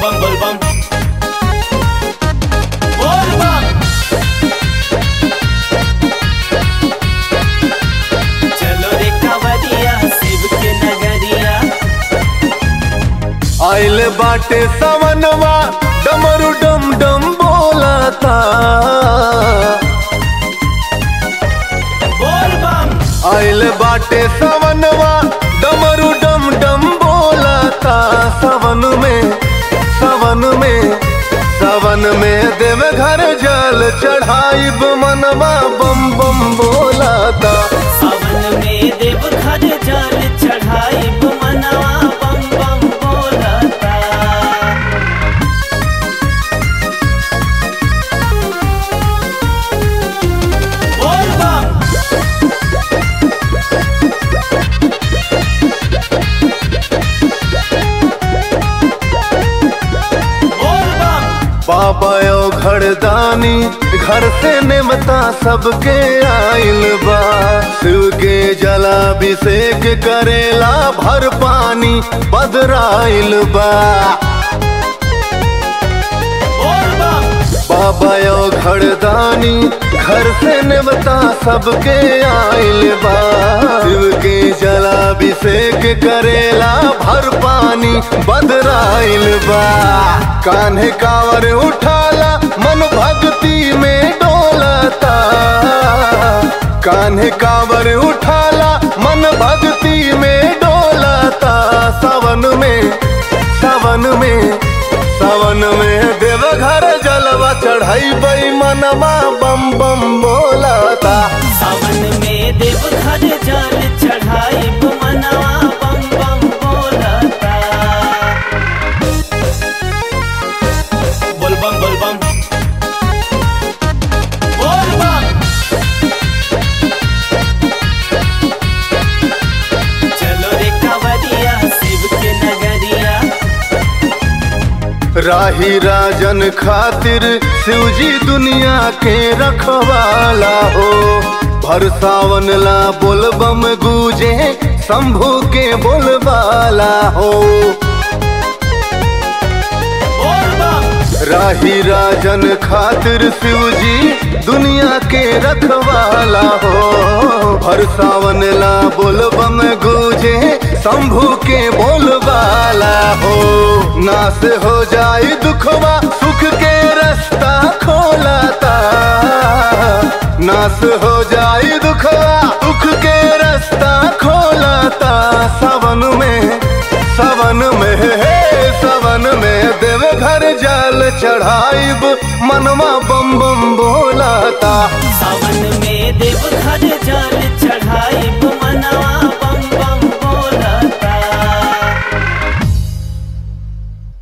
bum bul bum. Bul bum. चलो रे कांवरिया शिव के नगरिया आइल बाटे सवनवा डमरू डम डम बोलता बोल बम आइल बाटे सवनवा डमरू डम डम बोलता सवन में सवन में सवन में देव घर जल चढ़ाइब मनवा बम बम बोलता सावन में देव घर जल चढ़ाई मनवा बम बम बोलता बोल बम बोल बम बाबा यो घरदानी घर से नेमता सबके आइल बा शिव के जलाभिषेक करेला भर पानी बदराइल बा बोल बम बाबा यो घरदानी घर से नेमता सबके आइल बा शिव के जलाभिषेक करेला भर पानी बदराइल बा कान्हे कावर उठाला मन भक्ति में डोलता कान्हे कावर उठाला मन भक्ति में डोलता सावन में सावन में सावन में देवघर जलवा चढ़ाई बई मनवा बम बम बोलता सावन में देव घर जल चढ़ाई मनवा बम बम बोलता बोल बम बोल बम बोल बम चलो रे कांवरिया शिव के नगरिया राही राजन खातिर शिवजी दुनिया के रखवाला हो भर सावन ला बोलबम गूजे शंभू के बोलबाला हो बोल बम राही राजन खातिर शिवजी दुनिया के रखवाला हो हर सावन ला बोलबम गूजे शंभू के बोलबाला हो नाश हो जाई दुखवा सुख के रास्ता खोलाता नाश हो जाई दुखवा सुख के रास्ता खोलाता सावन में सावन में हे सावन में देव घर जल चढ़ाइब मनवा बम बम बोलाता सावन में देव घर जल